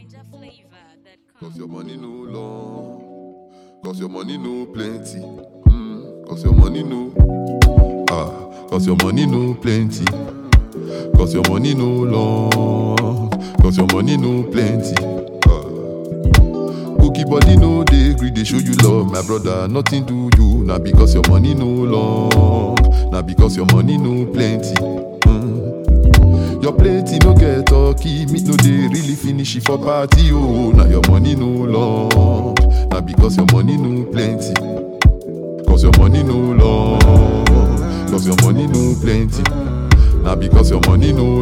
Niger flavor that Cause comes. your money no long. Cause your money no plenty. Mm, Cause your money no. Ah, cause your money no plenty. Cause your money no long. Cause your money no plenty. Ah. Cookie body no dey gree dey show you love, my brother. Nothing do you, na because your money no long, na because your money no plenty. Mm. Your plate no get turkey, meat no dey really finish it for party. Oh, na your money no long, na because your money no plenty. Cause your money no long, cause your money no plenty. Na because your money no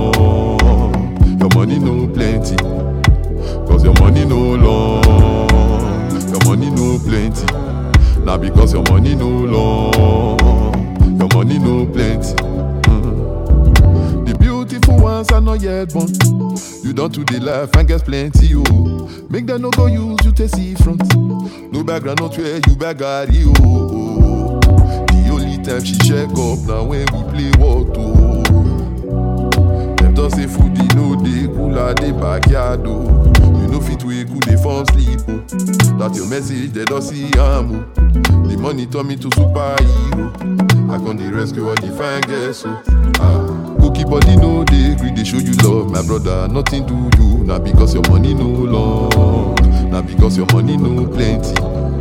long, your money no plenty. Cause your money no long, your money no plenty. Now because your money no long, your money no plenty. Mm. The beautiful ones are not yet born. You don't do the life and get plenty, oh. Make them no go use you to see front. No background, not where you bagari, oh, oh. The only time she check up now when we play what, oh. Them talk say food e no dey cool at the backyard oh. You no fit wake cool dey fall sleep oh. That your message they don't see am oh. The money turn me to superhero. I come dey rescue all the fine girls oh. Ah, cookie body no dey gree dey show you love, my brother. Nothing do you na because your money no long, na because your money no plenty.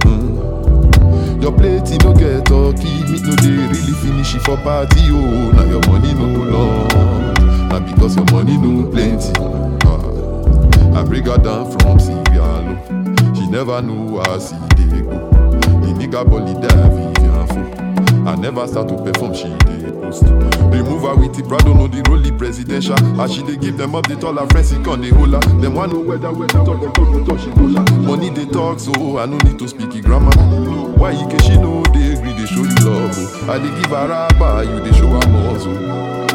Mm. Your plate e no get turkey, meat no dey really finish it for party oh. Na your money no long, na because your money no plenty. Ah, I bring her down from Sierra Leone. She never know how see dey go. The nigga body die Vivian Fo. I never start to perform, she dey post. Remove her with the Prado, no the rolly presidential. As she dey give them up, they tell her friends, he can dey hold her. Them want know whether whether talk, them talk, them talk, she hold her. Money they talk, so I no need to speak it grammar. Why you can she know they agree, they show you love. Oh. I dey give her rubber, you they show her more. Oh.